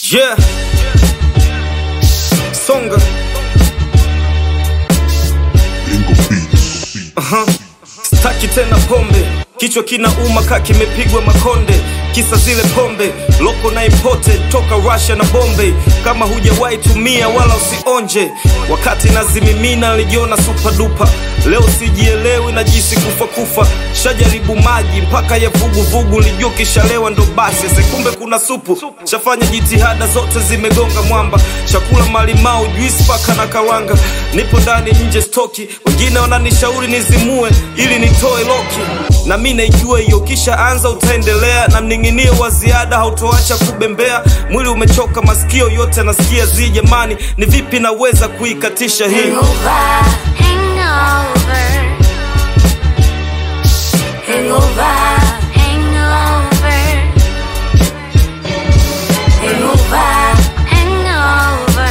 Yeah. Songa. Aha. Staki tena pombe, kichwa kinauma ka kimepigwa makonde, kisa zile pombe loko na impote toka Russia na Bombay. Kama hujawahi tumia wala usionje, wakati nazimimina nilijiona super duper. Leo sijielewi najisi kufa kufa, shajaribu maji mpaka ya vuguvugu, nilijua kishalewa ndo basi, sekumbe kuna supu. Shafanya jitihada zote zimegonga mwamba, chakula malimau, juisi paka na karanga, nipo ndani nje stoki, wengine wananishauri nizimue ili nitoe loki, na mi naijua hiyo, kisha anza utaendelea, na mning'inio wa ziada hautoacha kubembea. Mwili umechoka, masikio yote nasikia zi, jamani, ni vipi naweza kuikatisha hii? Hangover, hangover, hangover, hangover, hangover, hangover,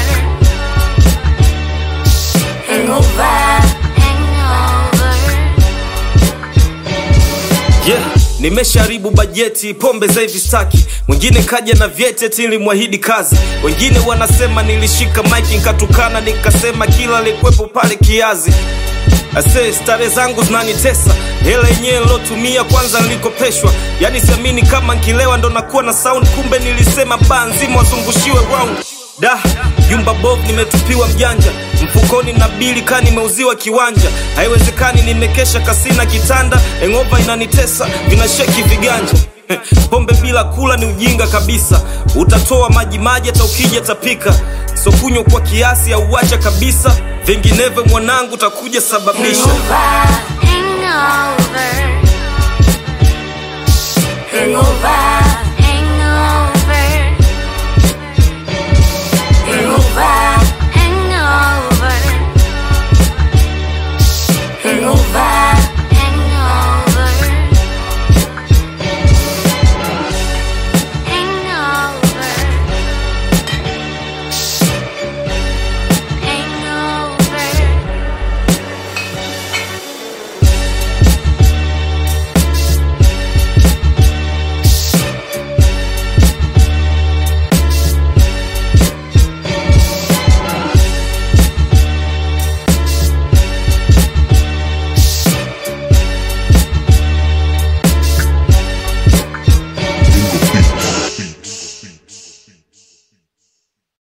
hangover, hangover. Yeah, nimesharibu bajeti pombe za hivi staki. Mwingine kaja na vyeti eti nilimwahidi kazi, wengine wanasema nilishika mike nikatukana, nikasema kila alikuwepo pale kiazi. Ase stare zangu zinanitesa, hela yenyewe nilotumia kwanza nilikopeshwa. Yani siamini kama nkilewa ndo nakuwa na sound, kumbe nilisema baa nzima wazungushiwe round. Da, jumba bob nimetupiwa mjanja, mfukoni na bili ka nimeuziwa kiwanja. Haiwezekani nimekesha kasina kitanda, engova inanitesa, vinasheki viganja. Pombe bila kula ni ujinga kabisa, utatoa maji maji hata ukija tapika. So kunywa kwa kiasi au uacha kabisa, vinginevyo mwanangu utakuja sababisha. Hangover, hangover, hangover,